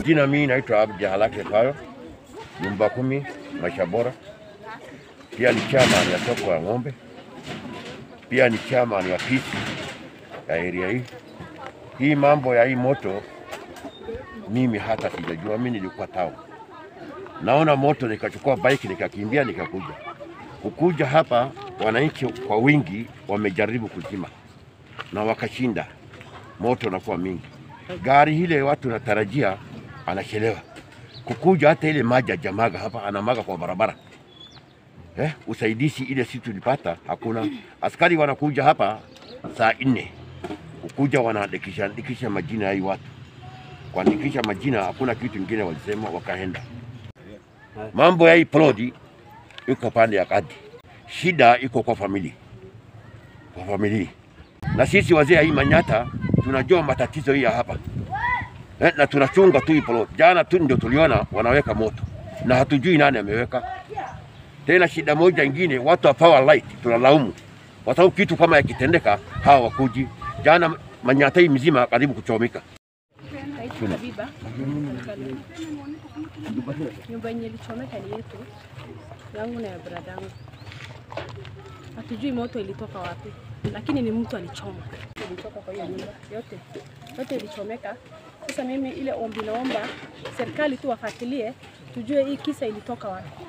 Majina mimi naitwa Abdi Halake Payo, nyumba kumi, maisha bora. Pia ni chairman ya soko ya ng'ombe, pia ni chairman ya pisi ya area hii. Hii mambo ya hii moto mimi hata sijajua, mimi nilikuwa tao, naona moto nikachukua bike nikakimbia nikakuja. Kukuja hapa, wananchi kwa wingi wamejaribu kuzima na wakashinda, moto unakuwa mingi. Gari ile watu natarajia anachelewa kukuja, hata ile maji ajamaga hapa, anamaga kwa barabara eh, usaidizi ile si tulipata hakuna. Askari wanakuja hapa saa nne kukuja, wanaandikisha andikisha majina ya hii watu, kuandikisha majina, hakuna kitu kingine walisema, wakaenda. Mambo ya hii plodi iko pande ya kati, shida iko kwa familia, kwa familia na sisi wazee hii Manyata tunajua matatizo hii ya hapa eh, na tunachunga tu hii plot. Jana tu ndio tuliona wanaweka moto na hatujui nani ameweka. Tena shida moja ingine, watu wa power light tunalaumu, kwa sababu kitu kama yakitendeka hawa wakuji. Jana Manyata hii mzima karibu kuchomeka. Naitwa Habiba. Nyumba yenye ilichomeka ni yetu, yangu na ya bradangu. Hatujui moto ilitoka wapi, lakini ni mtu alichoma, ilitoka kwa hiyo nyumba yote yote ilichomeka. Sasa mimi ile ombi naomba serikali tu wafuatilie, tujue hii kisa ilitoka wapi.